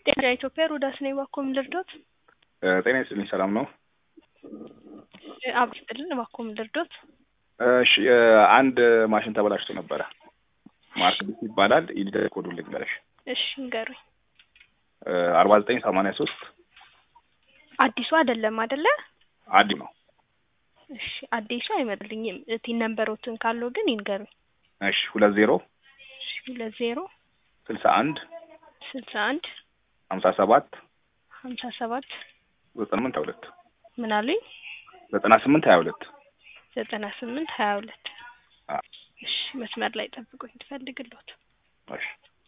ጤና ኢትዮጵያ ሮዳስ ነኝ። እባክዎ ምን ልርዶት? ጤና ይስጥልኝ። ሰላም ነው? አብ ይስጥልን። እባክዎ ምን ልርዶት? እሺ አንድ ማሽን ተበላሽቶ ነበረ። ማርክ ቢስ ይባላል። ኢዲተር ኮዱን ልንገርሽ። እሺ ንገሩኝ። አርባ ዘጠኝ ሰማንያ ሶስት አዲሱ አይደለም አይደለ? አዲ ነው። እሺ አዲሱ አይመጣልኝም። ቲን ነምበሮትን ካለው ግን ይንገሩኝ። እሺ ሁለት ዜሮ እሺ ሁለት ዜሮ ስልሳ አንድ ስልሳ አንድ ሀምሳ ሰባት ሀምሳ ሰባት ዘጠና ስምንት ሀያ ሁለት ምን አሉኝ? ዘጠና ስምንት ሀያ ሁለት ዘጠና ስምንት ሀያ ሁለት አዎ። እሺ መስመር ላይ ጠብቁኝ ትፈልግሎት እሺ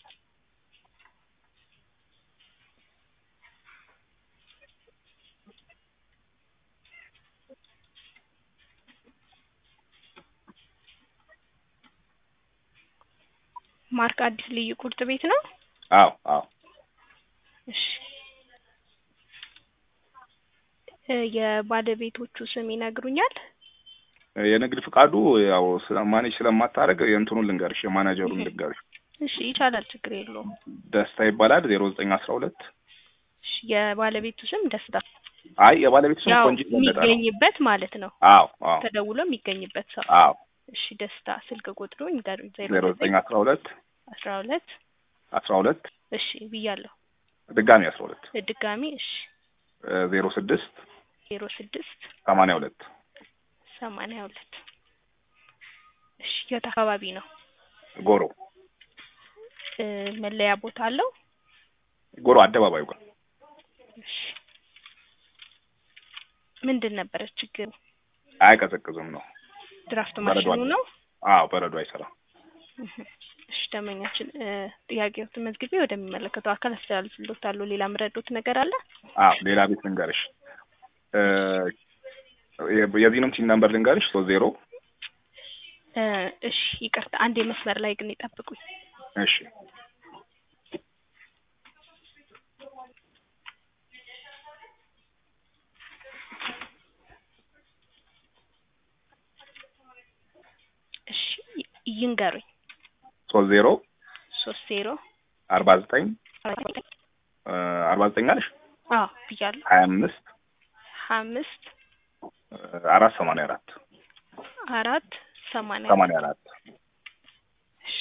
ማርክ አዲስ ልዩ ቁርጥ ቤት ነው። አዎ አዎ እሺ እ የባለቤቶቹ ስም ይነግሩኛል? የንግድ ፍቃዱ ያው ማኔጅ ስለማታደርግ የእንትኑን ልንገርሽ፣ የማናጀሩን ልንገርሽ። እሺ ይቻላል፣ ችግር የለውም። ደስታ ይባላል። ዜሮ ዘጠኝ አስራ ሁለት እሺ የባለቤቱ ስም ደስታ፣ አይ የባለቤቱ ስም ያው ቆንጂት ገለጠ ነው። የሚገኝበት ማለት ነው። አዎ አዎ ተደውሎ የሚገኝበት ሰው። አዎ እሺ ደስታ፣ ስልክ ቁጥሩ ይንገሩኝ። ዜሮ ዘጠኝ አስራ ሁለት አስራ ሁለት አስራ ሁለት እሺ ብያለሁ። ድጋሚ አስራ ሁለት ድጋሚ እሺ ዜሮ ስድስት ዜሮ ስድስት ሰማንያ ሁለት ሰማንያ ሁለት እሺ የት አካባቢ ነው? ጎሮ እ መለያ ቦታ አለው? ጎሮ አደባባዩ ጋር እሺ ምንድን ነበረ ችግሩ? አይቀዘቅዝም ነው። ድራፍት በረዶ ማሽኑ አለ። ነው? አዎ በረዶ አይሰራም። እህ እሺ ደንበኛችን እ ጥያቄዎትን መዝግቤ ወደሚመለከተው አካል አስተላልፍልዎታለሁ። ሌላ ምረዶት ነገር አለ? አዎ ሌላ ቤት ልንገርሽ። እ የ- የዚህንም ሲን ነምበር ልንገርሽ ሶስት ዜሮ እ እሺ ይቅርታ አንድ የመስመር ላይ ግን ይጠብቁኝ። እሺ እሺ ይ- ይንገሩኝ። ሶስት ዜሮ ሶስት ዜሮ አርባ ዘጠኝ እ አርባ ዘጠኝ አለሽ አዎ ብያለሁ። ሀያ አምስት ሀያ አምስት እ አራት ሰማንያ አራት አራት ሰማንያ ሰማንያ አራት እሺ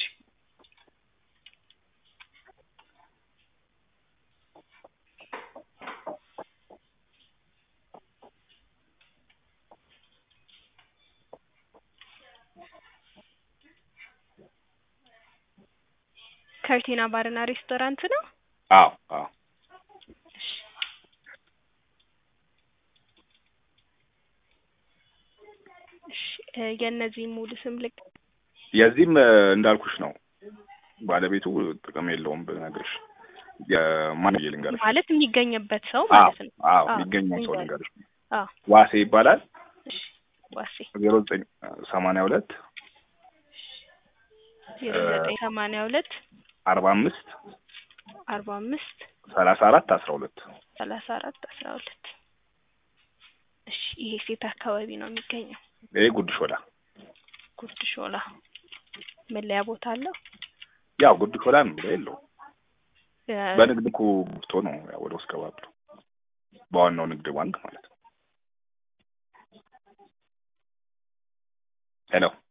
ከርቲና ባርና ሬስቶራንት ነው። አዎ አዎ እሺ እሺ እ የእነዚህ ሙሉ ስም ልክ የዚህም እ እንዳልኩሽ ነው። ባለቤቱ ጥቅም የለውም ብነግርሽ። የማን ብዬ ልንገርሽ? ማለት የሚገኝበት ሰው አዎ ማለት ነው። አዎ አዎ፣ የሚገኘው ሰው ንገሪኝ። ልንገርሽ። አዎ ዋሴ ይባላል። እሺ ዋሴ ዜሮ ዘጠኝ ሰማንያ ሁለት ዜሮ ዘጠኝ ሰማንያ ሁለት አርባ አምስት አርባ አምስት ሰላሳ አራት አስራ ሁለት ሰላሳ አራት አስራ ሁለት እሺ ይሄ ሴት አካባቢ ነው የሚገኘው? ይሄ ጉድ ሾላ ጉርድ ሾላ መለያ ቦታ አለው? ያው ጉድ ሾላ ነው ብሎ የለውም። የ- በንግድ እኮ ገብቶ ነው ያው ወደ ውስጥ ገባ ብሎ በዋናው ንግድ ባንክ ማለት ነው። ሄሎ